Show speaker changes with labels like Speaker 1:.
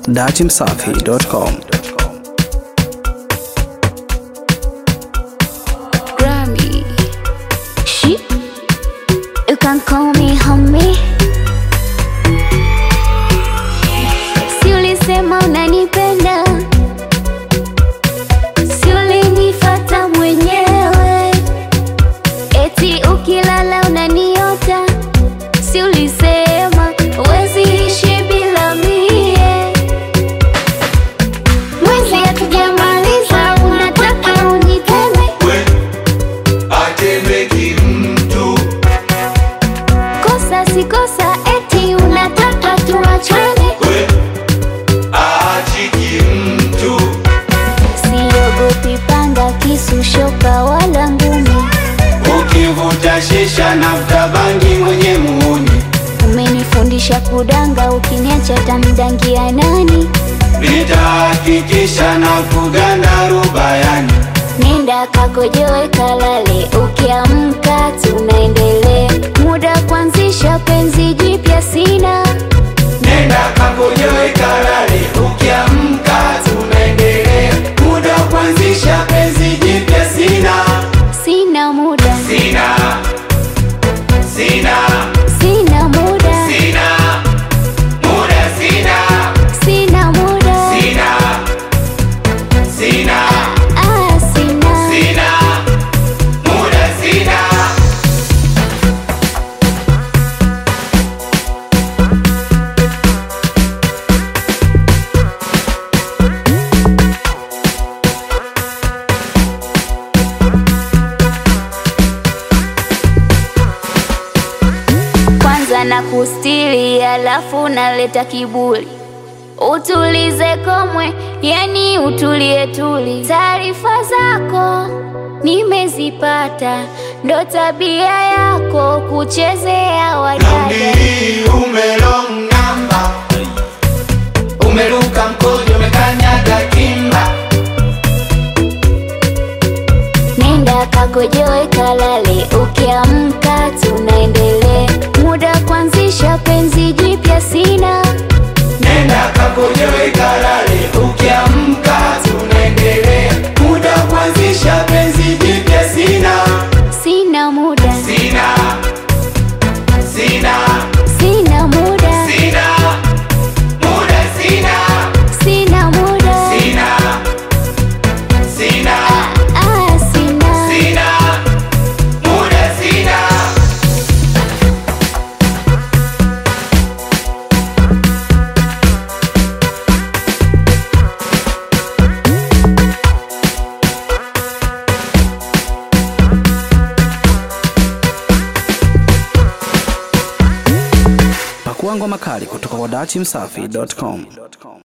Speaker 1: datimsafi.com.
Speaker 2: Grammy. She, you can call me homie. Si ulisema unanipenda, si ulinifata mwenyewe, eti ukilala unaniota, si ulisema huwezi ishi bila mie. Mwezi hatujamaliza, unataka uniteme
Speaker 3: we atemeki mtu
Speaker 2: Kosa si kosa, eti unataka tuachane.
Speaker 3: we aachiki mtu
Speaker 2: Siogopi panga, kisu, shoka wala ngumi.
Speaker 3: ukivuta shisha nafuta bangi mwenye muuni
Speaker 2: Umenifundisha kudanga, ukiniacha tamdangia nani?
Speaker 3: nitahakikisha na kuganda rubayani
Speaker 2: Nenda kakojoe kalale, ukiamka tunaendelea. Muda kuanzisha penzi jipya sina,
Speaker 3: nenda kakojoe kalale ukiamka tunaendelea muda wa kuanzisha penzi jipya sina
Speaker 2: sina muda,
Speaker 3: sina sina
Speaker 2: sina muda,
Speaker 3: sina muda sina
Speaker 2: sina muda,
Speaker 3: sina sina
Speaker 2: ah, sina.
Speaker 3: sina muda sina
Speaker 2: kwanza na kustiri, alafu naleta kiburi, utulize komwe, yani utulie tuli. Taarifa zako nimezipata, ndo tabia yako kuchezea wadada.
Speaker 3: Nauli umelong namba umeruka mkojo umekanyaga kimba
Speaker 2: Nenda kakojoe kalale, ukiamka tunaendelea. Muda kuanzisha penzi jipya sina,
Speaker 3: nenda kakojoe kalale ukiamka tunaendelea muda wa kuanzisha penzi jipya sina
Speaker 2: sina muda,
Speaker 3: sina sina
Speaker 2: sina muda,
Speaker 3: sina muda sina
Speaker 2: sina muda,
Speaker 3: sina sina
Speaker 2: ah, sina.
Speaker 3: sina muda sina
Speaker 1: Pakua ngoma kali kutoka kwa datimsafi.com.